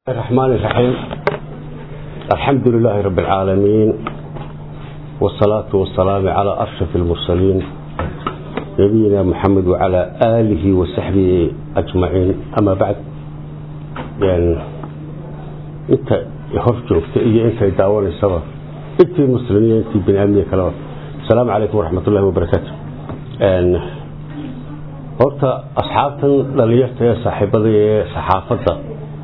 الرحمن الرحيم الحمد لله رب العالمين والصلاة والسلام على أشرف المرسلين نبينا محمد وعلى آله وصحبه أجمعين أما بعد يعني أنت يهرجوك إيه أنت يداور السبب أنت مسلمين أنت بن أمنية كلام السلام عليكم ورحمة الله وبركاته يعني horta asxaabtan dhalinyarta ee saaxiibada ee saxaafadda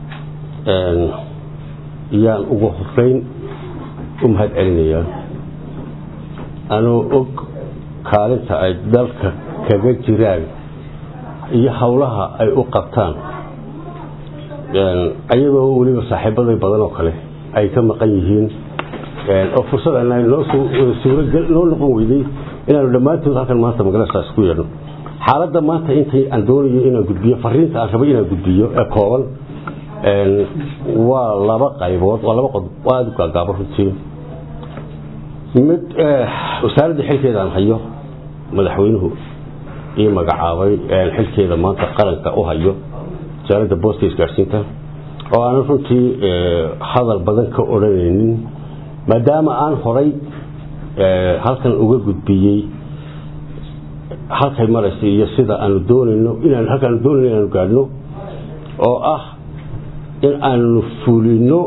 yaan ugu horeyn u mahad celinayaa anuu og kaalinta ay dalka kaga jiraan iyo howlaha ay u qabtaan ayadoo weliba saaxiibaday badan oo kale ay ka maqan yihiin oo fursad noo noqon weyday inaanu dhammaantood halkan maanta magaaladaas ku yeedhno xaaladda maanta intay aan doonayo inaan gudbiyo fariinta aan rabay inaan gudbiyo ee kooban waa laba qaybood waa laba qodob oo aada u gaagaabo runtii mid wasaaradda xilkeeda aan hayo madaxweynuhu ii magacaabay xilkeeda maanta qaranka u hayo wasaaradda boosta isgaadhsiinta oo aanan runtii hadal badan ka odhanaynin maadaama aan horay halkan uga gudbiyey halkay maraysa iyo sida aanu doonayno inaan halkaanu doonayno inaanu gaadhno oo ah in aanu fulino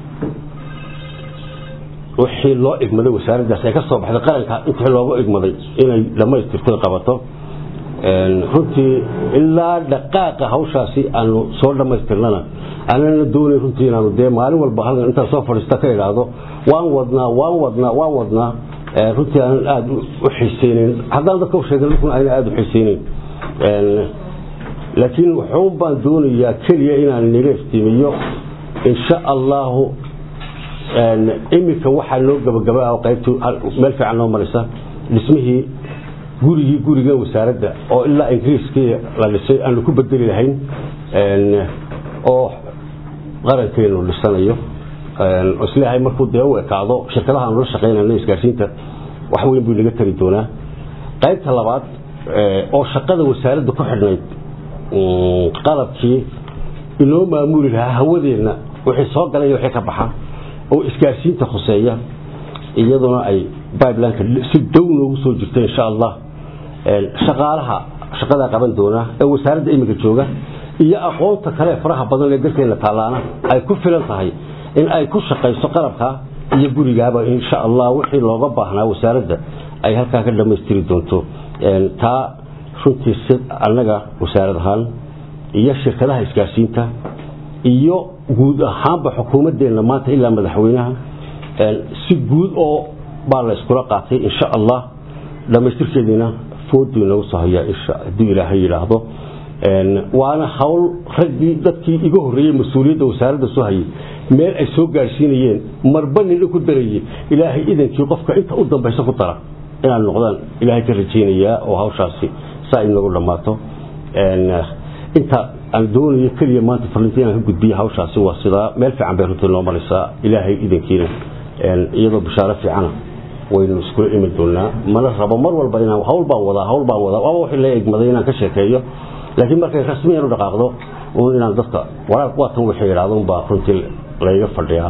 wixii loo igmaday wasaaraddaas ee ka soo baxday qaranka intii loogu igmaday inay dhammaystirto qabato runtii ilaa dhaqaaqa hawshaasi aanu soo dhammaystirnana anana doonay runtii inaanu dee maalin walba halkan intaan soo fadhiista ka idhaahdo waan wadnaa waan wadnaa waan wadnaa runtii aanan aada u xiiseyneyn haddaan dadka sheegay lukun ayna aada u xiiseyneyn laakiin wuxuun baan doonayaa keliya inaan naga iftiimiyo insha allahu iminka waxaa noo gabagaba qaybtu meel fiican noo maraysa dhismihii gurigii guriga wasaaradda oo ilaa ingiriiskii la dhisay aanu ku bedeli lahayn oo qarankeenu dhisanayo isleeyahay markuu dee u ekaado shirkadaha aanu la shaqaynayno isgaarsiinta wax weyn buu naga tari doonaa qaybta labaad oo shaqada wasaaradda ku xidhnayd qalabkii inoo maamuli lahaa hawadeenna wixii soo galay wixii ka baxa oo isgaarsiinta khuseeya iyaduna ay bibelineka si dow noogu soo jirta insha allah shaqaalaha shaqadaa qaban doona ee wasaaradda iminka jooga iyo aqoonta kale faraha badan ee dalkeena taallaana ay ku filan tahay in ay ku shaqayso qalabka iyo gurigaaba insha allah wixii looga baahnaa wasaaradda ay halkaa ka dhammaystiri doonto taa runtii si annaga wasaarad ahaan iyo shirkadaha isgaarsiinta iyo guud ahaanba xukuumaddeenna maanta ilaa madaxweynaha si guud oo baa la iskula qaatay insha allah dhammaystirkeediina fooduu nagu soo hayaa hadduu ilaahay yidhaahdo waana hawl raggii dadkii iga horreeyey mas-uuliyadda wasaaradda soo hayay meel ay soo gaadhsiinayeen marba nina ku darayey ilaahay idankii qofka inta u dambaysa ku dara inaan noqdaan ilaahay ka rajaynayaa oo hawshaasi saa inagu dhammaato inta aan doonayo keliya maanta farlinta inaan ka gudbiyo hawshaasi waa sidaa meel fiican bay runtii noo maraysaa ilaahay idankiina iyadoo bishaaro fiicana waynu iskula imi doonaa mana rabo mar walba inaan hawl baan wadaa hawl baan wadaa waaba wixii la egmaday inaan ka sheekeeyo laakiin markay rasmiyan u dhaqaaqdo uun inaan dadka waraaq waatan wixii idhaahdo unbaa runtii layga fadhiyaa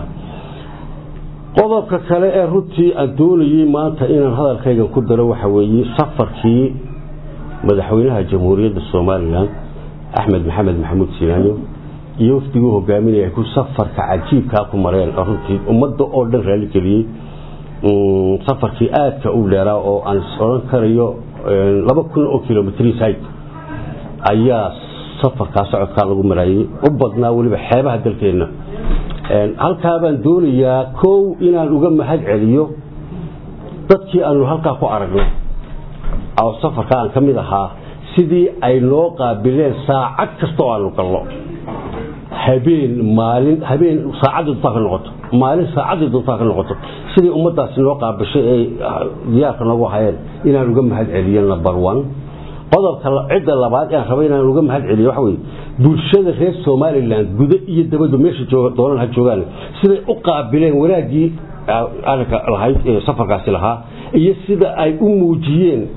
qodobka kale ee runtii aan doonayey maanta inaan hadalkaygan ku daro waxa weeye safarkii madaxweynaha jamhuuriyadda somalilan axmed maxamed maxamuud siinaanyo iyo wafdiguu hogaaminaya ku safarka cajiibkaa ku mareen runtii ummadda oo dhan raali geliyey safarkii aadka u dheeraa oo aan is odhan karayo laba kun oo kilomitrside ayaa safarkaa socodkaa lagu maraayey u badnaa weliba xeebaha dalkeenna halkaa baan doonayaa kow inaan uga mahad celiyo dadkii aanu halkaa ku aragnay oo safarka aan ka mid ahaa sidii ay noo qaabileen saacad kasta oo aanu galno habeen maalin habeen saacaddii duntaa ka noqoto maalin saacaddii duntaa ka noqoto sidii ummaddaasi noo qaabishay ay diyaarka noogu hayeen inaan uga mahad celiyo number one qodobka cidda labaad aan rabay inaan uga mahad celiyo waxa weye bulshada reer somalilan gudo iyo dabadu meesha doonan ha joogaan siday u qaabileen wanaaggii arrinka lahayd ee safarkaasi lahaa iyo sida ay u muujiyeen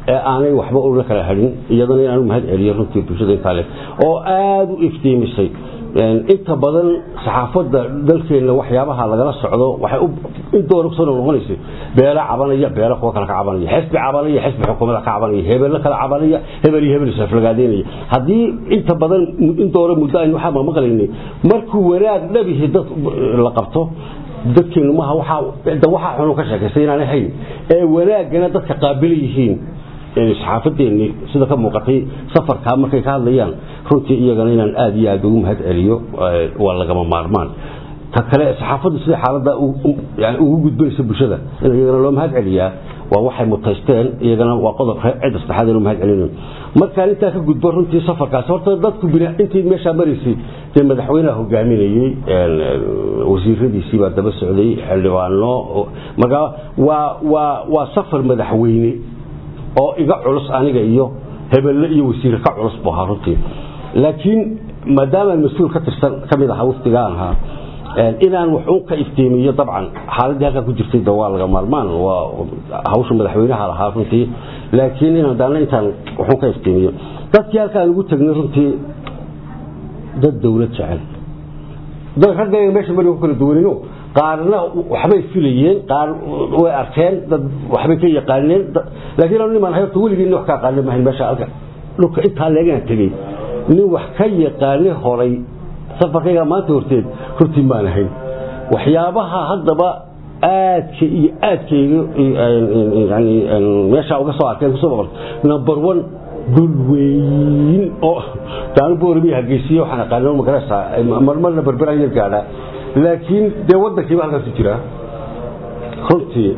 ee aanay waxba una kala hadhin iyadana inaanu mahad celiyo runtii bulshada intaa le oo aada u iftiimisay inta badan saxaafadda dalkeenna waxyaabaha lagala socdo waxay in doona kusoo noqonaysay beelo cabanaya beelo kuwa kale ka cabanaya xisbi cabanaya xisbi xukuumada ka cabanaya hebello kale cabanaya hebel iyo hebel isaflagaadeynaya haddii inta badan in doona muddo aynu waxaa maqlaynay markuu wanaag dhabihi dad la qabto dadkeenu maaha waxaa waxaa xunu ka sheekaystay inaanay hayn ee wanaagana dadka qaabila yihiin saxaafadeennii sida ka muuqatay safarkaa markay ka hadlayaan runtii iyagana inaan aada iyo aada ugu mahad celiyo waa lagama maarmaan ta kale saxaafaddu sida xaaladda yani ugu gudbanaysa bulshada in iyagana loo mahad celiyaa waa waxay mutaysteen iyagana waa qodob cidda saddexaad inuu mahad celinayo markaan intaa ka gudbo runtii safarkaasi horta dadku intii meeshaa maraysay dee madaxweynaha hogaaminayey wasiiradiisii baa daba socday xildhibaano markaa waa waa waa safar madaxweyne oo iga culus aniga iyo hebelle iyo wasiire ka culus buu ahaa runtii laakiin maadaamaan mas-uul ka tirsan ka mid ahaa waftigaan ahaa inaan waxuun ka iftiimiyo dabcan xaaladii halkaa ku jirtay de waa laga maarmaan waa hawsha madaxweynaha lahaa runtii laakiin inaan daana intaan waxuun ka iftiimiyo dadkii halkaan ugu tagnay runtii dad dawlad jecel dad raggayga meesha mari ku kala duwanino qaarna waxbay filayeen qaar way arkeen dad waxbay ka yaqaaneen laakiin anu nimaan horta weligii wax ka aqaanin mahayn meesha halka dhulka intaa leegaan tegey nin wax ka yaqaani horay safarkayga maanta horteed runtii maan ahayn waxyaabaha haddaba aadka iyo aadkayga yani meesha uga soo arkeen kusoo boqol number one dul weyn oo taanu boorami hargeysiye waxaan aqaanin magarasa marmarna berberaan yar gaadhaa laakiin dee wadankiiba halkaasu jiraa runtii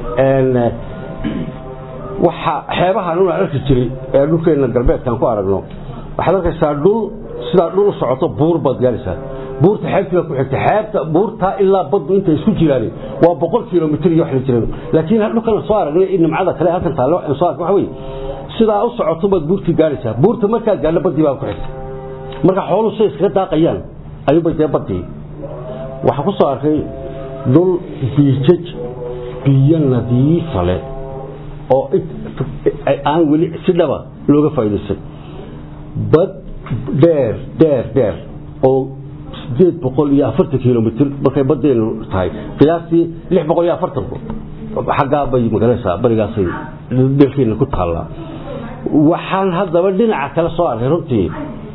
waxa xeebahan una arki jiray ee dhulkeena galbeedkaan ku aragno waxaad arkaysaa dhul sidaa dhul u socoto buur baad gaaraysaa buurta xeebtii baa ku xigta xeebta buurtaa ilaa baddu intay isku jiraan waa boqol kilomitr iyo wax la jireen laakiin dhulkan soo aragnay nimcada kale halkan taallo aan soo ark waxa weeye sidaa u socoto baad buurtii gaaraysaa buurta markaad gaadho baddii baa ku xigta marka xooluhu say iskaga daaqayaan ayuubay dee baddii waxaa ku soo arkay dhul biijaj biyo nadiifa leh oo aan weli si dhaba looga faa'iidaystay bad dheer dheer dheer oo sideed boqol iyo afartan kilomitr markay badeenu tahay qiyaastii lix boqol iyo afartan xaggaa bay magalaysaa barigaasay dalkeena ku taallaa waxaan haddaba dhinaca kale soo arkay runtii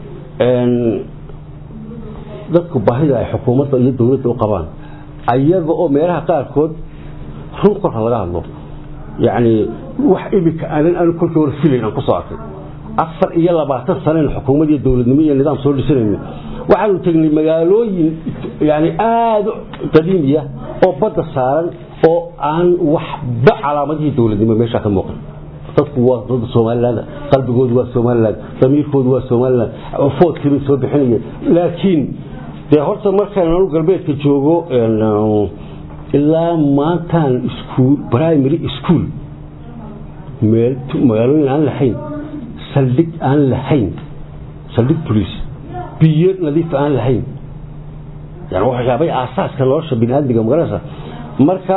dadku baahida ay xukuumadda iyo dowladda u qabaan ayaga oo meelaha qaarkood run korka laga hadlo yacni wax imika aanan anu kolkii hore filayn aan kusoo arkay afar iyo labaatan sanayn xukuumad iyo dowladnimo iyo nidaam soo dhisanayno waxaanu tegnay magaalooyin yani aada qadiimiya oo badda saaran oo aan waxba calaamadihii dowladnimo meeshaa ka muuqan dadku waa dad somaliland qalbigoodu waa somaliland damiirkoodu waa somaliland foodkii bay soo bixinayeen laakiin dee horta markaan anu galbeedka joogo ilaa maantaan iskuul primary school meel magaalooyin aan lahayn saldhig aan lahayn saldhig police biyo nadiif aan lahayn yani waxyaabay aasaaska nolosha biniaadmiga magarasa marka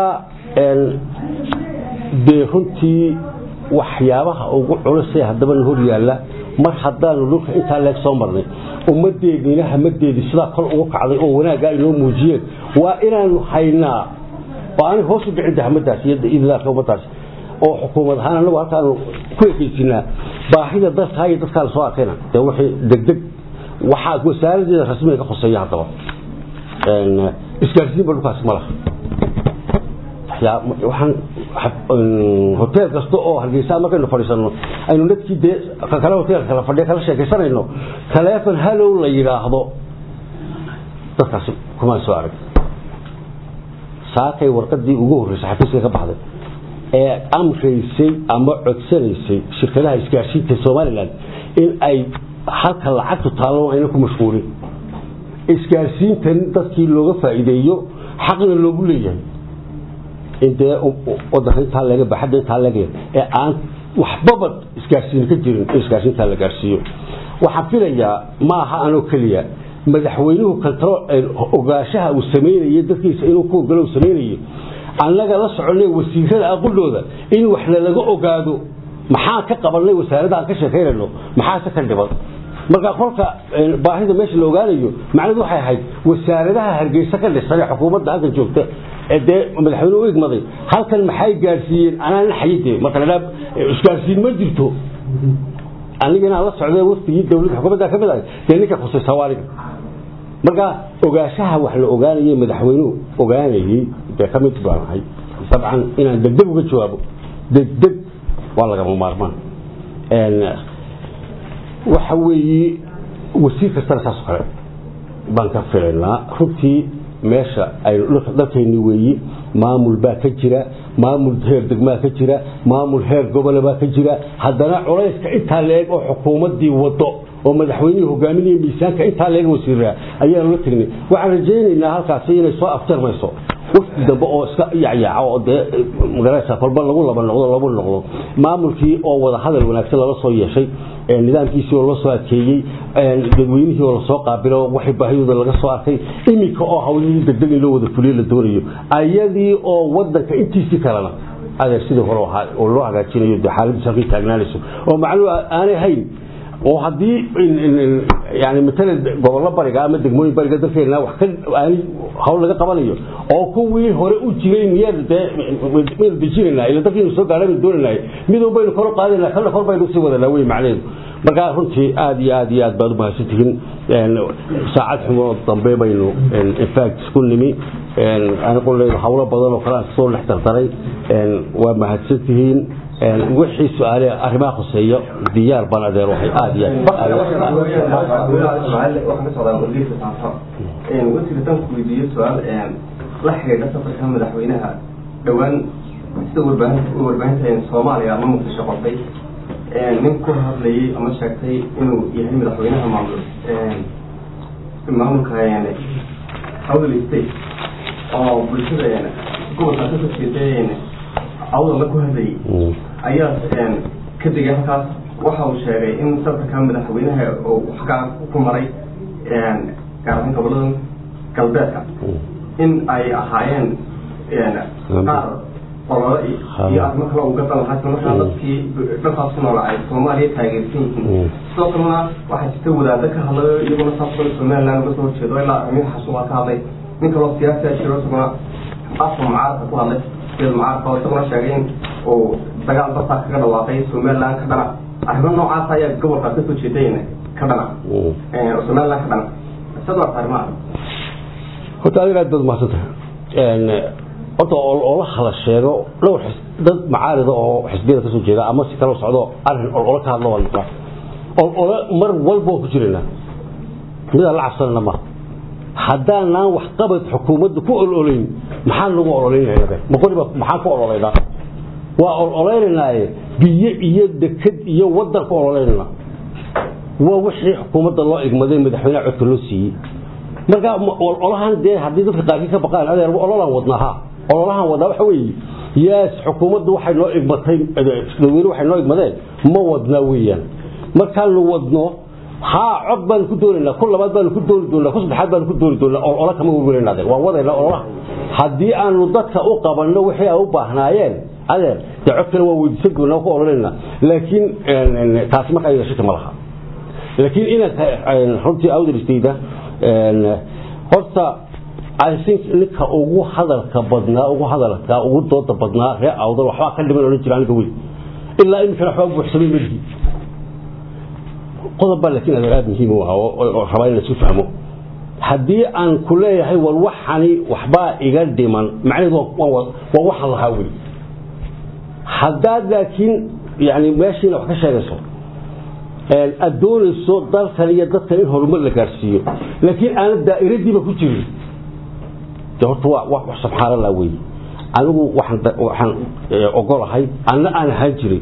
dee runtii waxyaabaha ugu culusee haddaba na hor yaalla mar haddaanu dhulka intaa leeg soo marnay ummadeediina hamadeedii sidaa kol ugu kacday oo wanaaggaa inoo muujiyeen waa inaanu haynaa oo aanay hoos u dhicin hamadaas iyo idlaarka ummadaas oo xukuumad ahaan anagu halkaanu ku ekeysinaa baahida dadkaa iyo dadkaa la soo arkayna dee wixii degdeg waxaa wasaaradeeda rasmiga ka hoseeya haddaba isgaarsiinba dhulkaas ma laha waxaan hotel kasta oo hargeysa markaynu fadhiisano aynu dadkii dee kale hotelka kala fadhiya kala sheekaysanayno taleefon halow la yidhaahdo dadkaasi kumaan soo arag saakay warqadii ugu horreysay xafiiska ka baxday ee amraysay ama codsanaysay shirkadaha isgaarsiinta somalilan in ay halka lacagtu taallo ayna ku mashquulin isgaarsiintan dadkii looga faa'iideeyo xaqna loogu leeyahay in dee wadanka intaa laga baxadda intaa laga ee aan waxbaba isgaarsiin ka jirin in isgaarsiintaa la gaarsiiyo waxaan filayaa ma aha anoo keliya madaxweynuhu control ogaashaha uu sameynayay dadkiisa inuu ku ogolo uu sameynayay annaga la soconay wasiirada aqoldooda in wax lalaga ogaado maxaan ka qabanay wasaaradda aan ka sheekaynayno maxaase ka dhiban marka kolka baahida meesha la ogaanayo macnaheedu waxay ahayd wasaaradaha hargeysa ka dhisan ee xukuumadda halkan joogta ee dee madaxweyne u igmaday halkan maxay gaadhsiiyeen anaan xayide marka la isgaadhsiin ma jirto aniga inaan la socday waftigii dowladda xukuumadda ka mid ahay dee ninka khusaysa waa aniga marka ogaanshaha wax la ogaanayay madaxweynuhu ogaanayay dee ka mid baan ahay dabcan inaan degdeg uga jawaabo degdeg waa lagama maarmaan waxa weeye wasiir kastana saas oo kale baan ka filaynaa runtii meesha ay dalkayni weeyi maamul baa ka jira maamul heer degmaa ka jira maamul heer gobola baa ka jira haddana culayska intaa leeg oo xukuumaddii wado oo madaxweynihii hogaaminaya miisaanka intaa leeg wasiiraa ayaan la tegnay waxaan rajaynaynaa halkaasi inay soo afjarmayso wafdi dambe oo iska yacyaaca oo dee magaraysa kolba lagu laba noqdo lagu noqdo maamulkii oo wada hadal wanaagsan lala soo yeeshay nidaamkiisii oo la soo adkeeyey dadweynihii oo lasoo qaabilo waxay baahidooda laga soo arkay iminka oo hawlihii degdeg in loo wada fuliyo la doonayo ayadii oo wadanka intiisii kalena adeer sidii hore ahaa oo loo hagaajinayo dee xaaladiisu halkay taagnaanayso oo macnuhu aanay hayn oo haddii yani matala gobollo bariga ama degmooyin bariga dalkeena wax ka aanay hawl laga qabanayo oo kuwii hore u jiray miyaa dee maynu dejinaynaa ila dalkiinu soo gaadhay baynu doonaynaa midow baynu kor u qaadaynaa kalna kor baynu usii wadanaa wey macnaheedu marka runtii aad iyo aad iyo aad baad u mahadsan tihiin saacad xumoo dambe baynu infact isku nimi anigu leedo hawlo badan oo kale aan soo dhex dardaray waa mahadsan tihiin wixii su-aale arrimaha khuseeya diyaar baan adeer waxay aad iyo wasiirtan ku weydiiyo su-aal la xidhiidha safarka madaxweynaha dhowaan sida warbaahinta soomaaliya ama muqdisho qortay nin ku hadlayay ama sheegtay inuu yahay madaxweynaha maamul maamulka howdal state oo bulshada gobolka kasoo jeeda awdalla ku hadlayay ayaa ka degay halkaas waxa uu sheegay in safarka madaxweynaha uu xaggaa ku maray gaar ahaan goboladan galbeedka in ay ahaayeen qaar olole iyo arrimo kale uga dan lahaa markaa dadkii dhankaas ku noola ay soomaaliya taageersan yihiin sidoo kalena waxaa jirta wadaado ka hadlayo iyaguna saas kale somaliland uga soo horjeedo ilaa amiir xasun waa ka hadlay nin kaloo siyaasi a jiro isaguna afka mucaaradka ku hadlay sida mucaaradka oo isaguna sheegay in uu dagaal bartaa kaga dhawaaqay somaliland ka dhana arrimo noocaas ayaa gobolkaas kasoo jeedayna ka dhana somaliland ka dhana sad waa arrimaha horta adiga aad baad mahadsantahay horta oo la hala sheego dhowr dad macaarida oo xisbiyada kasoo jeeda ama si kala socdo arrin olole ka hadlo waa olole mar walba waan ku jiraynaa midaan la cabsanana ma haddaanaan waxqabad xukuumadda ku ololayn maxaan lagu ololaynayna maqoriba maxaan ku ololaynaa waa ololaynanaaye biyo iyo deked iyo wadan ku ololaynana waa wixii xukuumadda loo igmaday madaxweyneha codka loo siiyey marka ololahan dee haddii dadka qaarkii ka baqaan adeer ololaan wadnaa ha ololahan wadnaa waxa weeye yaas xukuumaddu waxay noo igmatay dadweyne waxay noo igmadeen ma wadnaa weeyaan markaanu wadno haa cod baanu ku doonaynaa ku labaad baanu ku dooni doonaa ku saddexaad baanu ku dooni doonaa olola kama werwerayna adeer waan wadaynaa ololaha haddii aanu dadka u qabanno wixii ay u baahnaayeen adeer dee cod kale waa weydiisan doonaa ku ololaynaa laakiin taasi marka ayaga shaki ma laha laakiin inaan runtii awdalistayda horta i think ninka ugu hadalka badnaa ugu hadalka ugu dooda badnaa ree awdal waxbaa ka dhiman odhan jira aniga wey ilaa iminkana waxbaa buuxsamay markii qodob baa laakiin adeer aada muhiim u ah oo rabaa in la isku fahmo haddii aan ku leeyahay war waxani waxbaa iga dhiman macnaheedu waa waxaan lahaa wey haddaad laakiin yani meeshiina wax ka sheegayso aad doonayso dalkan iyo dadkan in horumar la gaadhsiiyo laakiin aanad daa'iradiiba ku jirin de horta waa wax subxaanallah wey anigu waxaan waxaan ogolahay anna aan ahaan jiray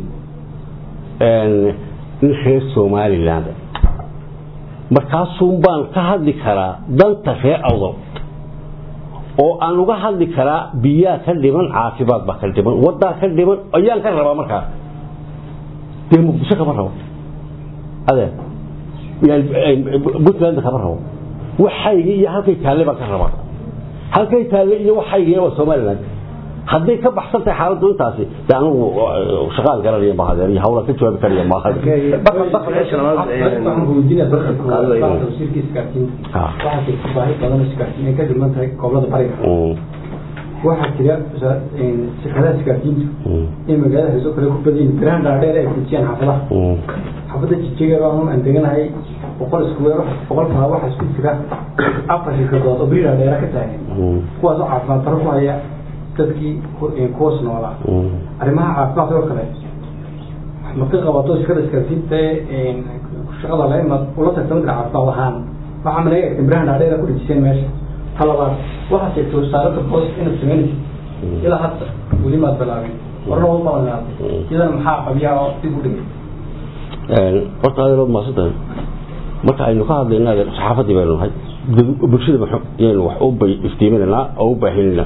nin reer somaliland markaasuun baan ka hadli karaa danta reer awdal oo aan uga hadli karaa biyaa ka dhiman caafimaad baa ka dhiman wadaa ka dhiman ayaan ka rabaa markaa dee muqdisho kama rabo adeer puntland kama rabo waxaygi iyo halkay taalle baan ka rabaa halkay taalle iyo waxaygiina waa somaliland hadday ka baxsan tahay xaaladdu intaasi dee anigu shaqaan garanaya maaha adeer iyo hawlaan ka jawaabi karaya maaha waxaan weydiinaya barka wasiirka isgaarsiinta waxaa jirta baahi badan oo isgaarsiin ay ka dhiman tahay gobolada bariga waxaa jira shirkadaha isgaarsiintu in magaalada hayso kale ku badan yihiin birahan dhaadheer ay fujiyaan xaafadaha xaafadda jijiga anu aan deganahay boqol iskuweer boqolkaa waxaa isku jira afar shirkadood oo biri dhaadheera ka taagan kuwaasoo caafimaad daro ku haya dadkii kuwas noolaa arrimaha caafimaadka oo kale ma ka qabato shirkada isgaarsiinta shaqada la imaad ula tagta midka caafimaad ahaan waxaa malaga egtay birahan dhaadheera ku dhejiseen meesha talabaad waxaa sheegtay wasaaradda boos inaad samaynaysa ilaa hadda weli maad bilaabin warna waa balanaatay iyadana maxaa qabiyaa oo dib u dhigay horta adeerood maasantahay marka aynu ka hadlayna adeer saxaafadii baynu nahay bulshada yaynu wax u iftiiminaynaa oo u baahinayna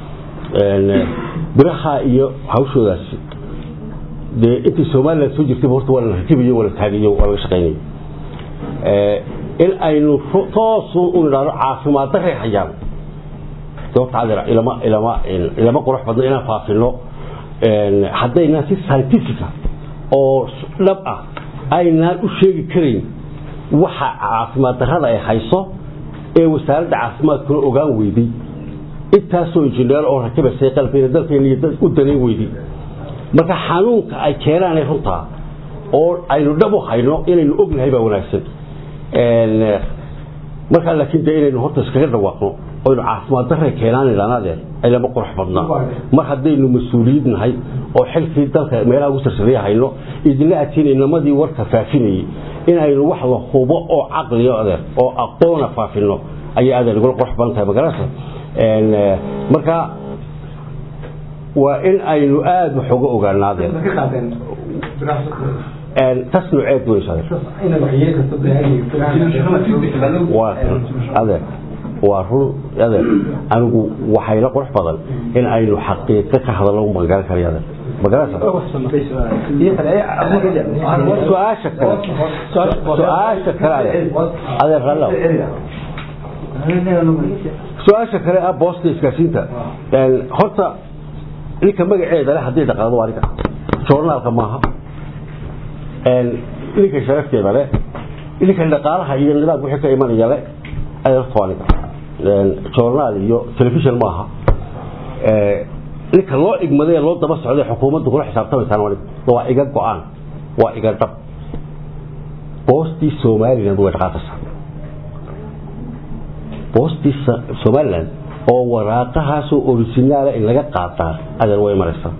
biraha iyo hawshoodaasi dee intii somaliland soo jirtayba horta waa la rakibayo waa la taagayo waa laga shaqaynayo in aynu toosu u nidhaahdo caafimaad daray hayaan horta adeer ilama ilama ilama qurux badno inaan faafino haddayna si scientifica oo dhab ah aynaan u sheegi karayn waxa caafimaad darrada ay hayso ee wasaaradda caafimaadkuna ogaan weyday intaasoo injineer oo rakibasay qalbkeena dalkeena iyo dad u danayn weyday marka xanuunka ay keenaanay runtaa oo aynu dhab u hayno inaynu ognahay baa wanaagsan markaa laakiin dee inaynu horta iskaga dhawaaqno oynu caafimaad daray keenaan idhaanaadeen aylama qurux badnaa mar haddaynu mas-uuliyid nahay oo xilkii dalka meelaha ugu sarsareeya hayno idinla adsiinaynamadii warka faafinayay inaynu wax la hubo oo caqliyo adeer oo aqoona faafino ayay adeer igula qurux badan tahay magarasa marka waa in aynu aada wax uga ogaanaadeen tas nooceed weysa adeer waa run adeer anigu waxayla qurux badan in aynu xaqiiqo ka hadallo magaran karayo adeer magarasa su-aasha kale su-aasha kale adeer rallow su-aasha kale ah boosta isgaarsiinta horta ninka magaceeda le haddii dhaqaado waa ninka joornaalka maaha ninka sharafteeda le ninka dhaqaalaha iyo nidaamka wixii ka imanaya le adeerta waa ninka joornaal iyo telefishon maaha ninka loo igmaday ee loo daba socday xukuumaddu kula xisaabtamaysaan waa ninka waa iga go-aan waa iga dhab boostii somaliland way dhaqaaqaysaa boostii somaliland oo waraaqahaasoo originaala in laga qaataa adeer way maraysaa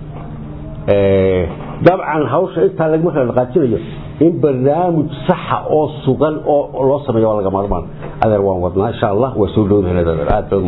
dabcan hawsha intaa lagma kala dhaqaajinayo in barnaamij saxa oo sugan oo loo sameeyo waa laga maarmaan adeer waan wadnaa insha allah waa soo dhowdahay adeer aad baad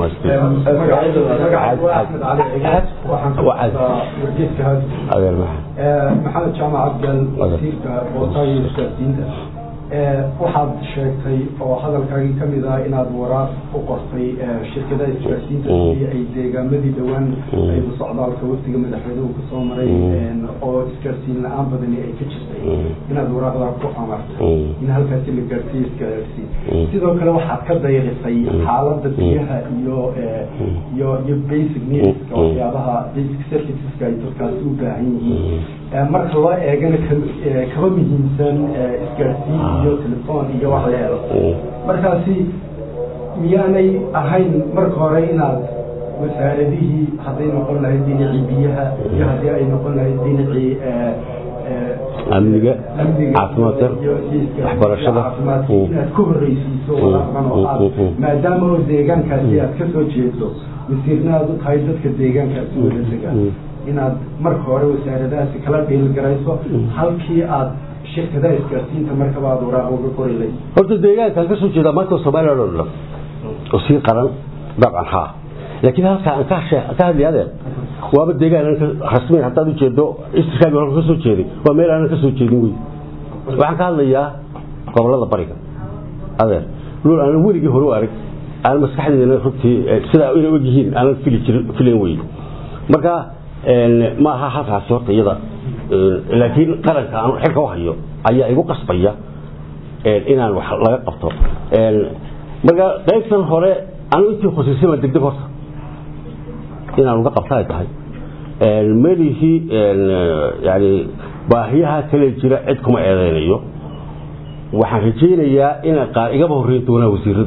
adeer maxamed jaamac abdal wasiirka bootaaya isgaarsiinta waxaad sheegtay oo hadalkaagii ka mid ah inaad waraaq u qortay shirkadaha isgaarsiinta sidii ay deegaamadii dhowaan ayba socdaalka waftiga madaxweynuhu kasoo maray oo isgaarsiin la-aan badani ay ka jirtay inaad waraaqdaa ku amartay in halkaasi la gaarsiiyo isgaarsiin sidoo kale waxaad ka dayrisay xaaladda biyaha iyo iyo iyo basic needska waxyaabaha basic serviceska ay dadkaasi u baahan yihiin marka loo eegana kaba muhiimsan isgaarsiin iyo telefoon iyo wax la helo markaasi miyaanay ahayn marka hore inaad wasaaradihii hadday noqon lahayd dhinacii biyaha iyo haddii ay noqon lahayd dhinacii amniga caafimaadka waxbarashada inaad ka horreysiiso walaaqan oo aad maadaama oo deegaankaasi aad ka soo jeedo wasiirna aad u tahay dadka deegaankaasi wada degaan inaad marka hore wasaaradahaasi kala dhiilgarayso halkii aad shirkadaha isgaarsiinta markaba aad waraaq uga qori layd horta deegaankaan ka soo jeedaa maanta somaliland oo dhan oo sii qaran dabcan haa laakiin halkaa aan ka ka hadlay adeer waaba deegaan aan rasmiin haddaad u jeedo istirkaaga hore ka soo jeeday waa meel aanan ka soo jeedin wey waxaan ka hadlayaa gobolada bariga adeer lool aanan weligii hore u arag aan maskaxdeedana runtii sidaa inay og yihiin aanan fili jirin filayn wey marka ma aha halkaasi horta iyada laakiin qaranka aan xilka u hayo ayaa igu qasbaya inaan wax laga qabto marka qaybtan hore anu intii khusisay baan degdeg horta inaan uga qabta ay tahay melihii yani baahiyaha kale jira cid kuma eedeynayo waxaan rajaynayaa inay qaar igaba horreyn doonaan wasiiradu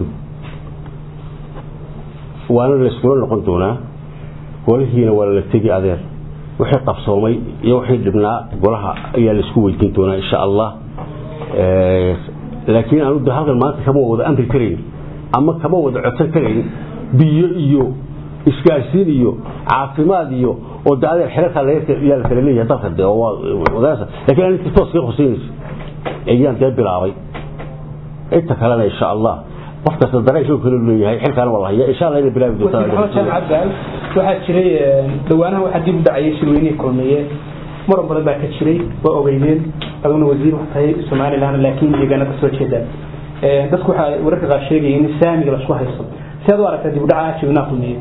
waana layskula noqon doonaa golihiina waa la tegi adeer wixii qabsoomay iyo wixii dhibnaa golaha ayaa laisku weydiin doonaa insha allah laakiin aanu de halkan maanta kama wada amri karayn ama kama wada codsan karayn biyo iyo isgaarsiin iyo caafimaad iyo oo de adeer xelalkaa yaa la kala leeyahay dalka de lakin aninta toos ka huseynaysa ayaan dee bilaabay inta kalena insha allah qof kasta dareenkii kale leeyahay xilkaana waa la haya insha allah inay bilaabi doontaa waxaa jiray dhawaanaha waxaa dib u dhacayay shirweynihii kulmiye muran badan baa ka jiray waa ogeydeen aduguna wasiir wax tahay somaliland laakiin deegaana kasoo jeeda dadku waxaa wararka qaar sheegaya in saamiga lasku haysto si aad u aragtaa dib u dhaca shirweynaha kulmiye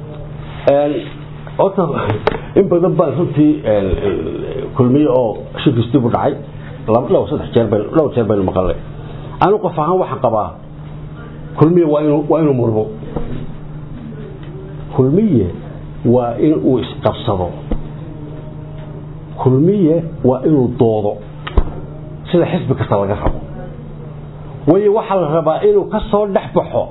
horta in badan baan runtii kulmiye oo shirkiis dib u dhacay dhowr saddex jeer bay dhowr jeer baynu maqalnay anu qof ahaan waxaan qabaa kulmiye waa inuu waa inuu murmo kulmiye waa in uu isqabsado kulmiye waa inuu doodo sida xisbi kasta laga rabo waayo waxaa la rabaa inuu ka soo dhex baxo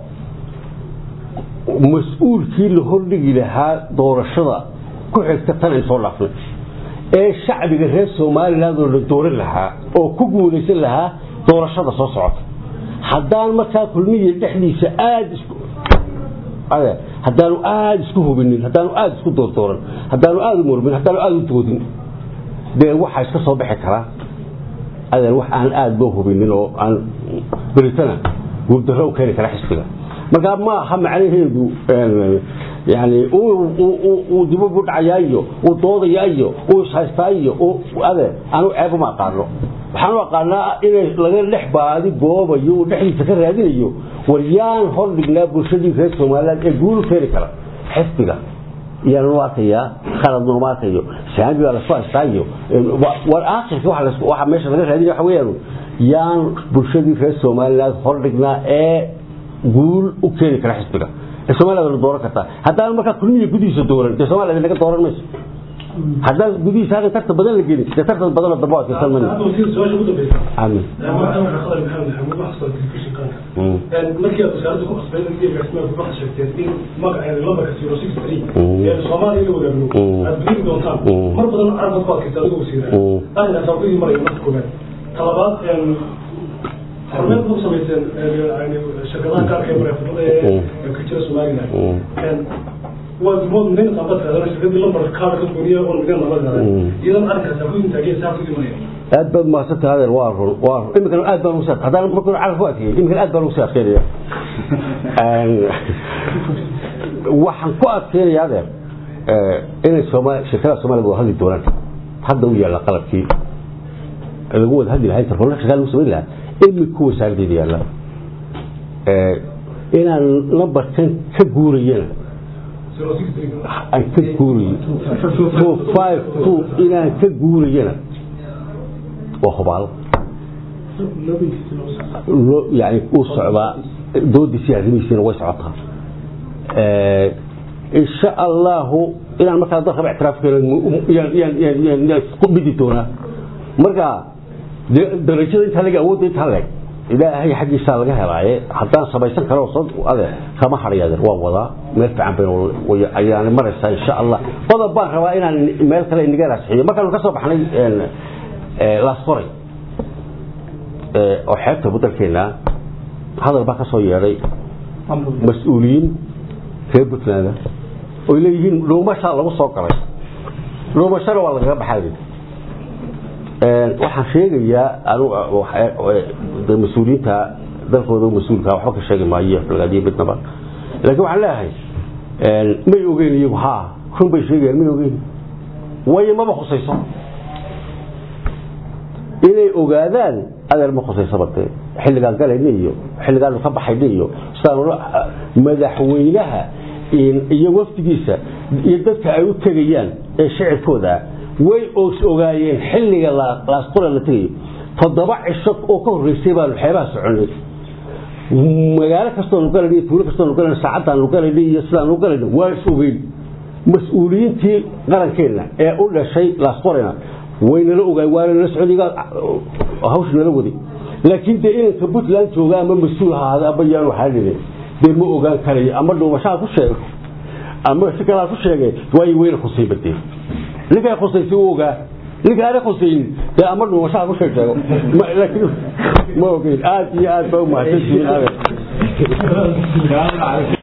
mas-uulkii la hordhigi lahaa doorashada ku xigta tan ay soo dhaafnay ee shacbiga reer somaliland oo la dooran lahaa oo ku guulaysan lahaa doorashada soo socota haddaan markaa kulmiya dhexdiisa aada isku haddaanu aada isku hubinin haddaanu aada isku doordooran haddaanu aada u murmin haddaanu aada u doodin dee waxaa iska soo bixi karaa adeer wax aan aada loo hubinin oo aan beritana guurdarro u keeni kara xisbiga markaa ma aha macnaheedu yani uu dibub u dhacayaa iyo uu doodayaa iyo uu ishaystaa iyo ade anu ceeb uma aqaano waxaan u aqaanaa inay laga dhex baadi goobayo uu dhexdiisa ka raadinayo war yaan hor dhignaa bulshadii reer somaliland ee guulu keeni kara xisbiga yaan u arkayaa khalad nooma arkayo saami baa lasku haystaa iyo war aakhirka waxa meesha laga raadinaya waxa weeyaan yaan bulshadii reer somaliland hor dhignaa ee guul u keeni kara xisbiga ee somaliland la dooran kartaa haddaan markaa kulmiya gudihiisa dooran dee somaliland naga dooran mayso haddaan gudihiisa halkan tartan badan la gelin dee tartan badanoo dambe waa kirsan mana aamin markii aad wasaaradda ku qasbay in agaasimaha kubaxa sheegteen in magaceeda lambarka zero six three ee soomaaliya la wadaagno aad gudigi doontaan mar badan carabad ku adkaysa adigoo wasiira arrinkaas aan kudii maraya marka koobaad talabaad hormeed ku samayseen shirkadaha gaarka ee mareefadada ee ka jira somaliland waa dumood nin qaba tiraadana shirkadii lambar kaada ka gooniya oo mideen lama garan iyadan arrinkaas aan kudii taageen saa kudii maraya aad baad mahadsanta adeer waa run waa run iminkana aad baan ugu saa haddaan marka carab ku adkeeyay iminkana aad baan ugu sii adkeynaya waxaan ku adkeynaya adeer inay sooma shirkadaha soomaalida wada hadli doonaan hadda u yaalla qalabkii lagu wada hadli lahaa interfolla shaqaa lagu samayn lahaa iminku wasaaraddeeda yaalla inaan lambarkan ka guurayana aan ka guurayo two five two inaan ka guurayana waa hubaal yani uu socdaa doodiisii arrimihiisiina way socotaa insha allahu inaan markaa dalkaba ictiraafkeena ku bidi doonaa marka darajada intaa leg awoodda intaa leeg ilaahay xaggiisaa laga helaaye haddaan samaysan karo ade kama hadhay adeer waan wadaa meel fiican bayn ayaan maraysaa insha allah qodob baan rabaa inaan meel kale inaga raasixiyo markaanu ka soo baxnay laasforay oo xeebta waddankeena hadal baa ka soo yeedhay mas-uuliyiin reer puntland oy leeyihiin dhuumashaa lagu soo galay dhuumashana waa lagaga baxay waxaan sheegayaa mas-uuliyiinta dalkooda mas-uulka waxba ka sheegi maayo falgaadiyo midnaba laakiin waxaan leeyahay may ogeyn iyagu ha run bay sheegayaan may ogeyn waayo maba khusayso inay ogaadaan adeer ma khusaysaba dee xilligaan galayna iyo xilligaanu ka baxayna iyo sidaanu madaxweynaha iyo wafdigiisa iyo dadka ay u tegayaan ee shicibkooda way os ogaayeen xilliga laasqura la tegayo toddoba cisho oo ka horreysay baanu xeebaha soconay magaalo kastoonu galayna iyo tuulo kastoonu galayna saacaddaanu galayna iyo sidaanu galayna waa is ogeyn mas-uuliyiintii qarankeenna ee u dhashay laasqorena waynala ogaay waana nala socdiga hawsha nala waday laakiin dee inanka puntland jooga ama mas-uul ahaada ama yaanu xaalilin dee ma ogaan karayo ama dhuumashaa ku sheego ama si kalaa ku sheegay waayo weyna khusay badee ninkaa khusaysay u ogaa ninka aana khusaynin dee ama dhuumashaa ku sheeg sheego laakiin ma ogeyn aad iyo aad baa u mahadsantihiin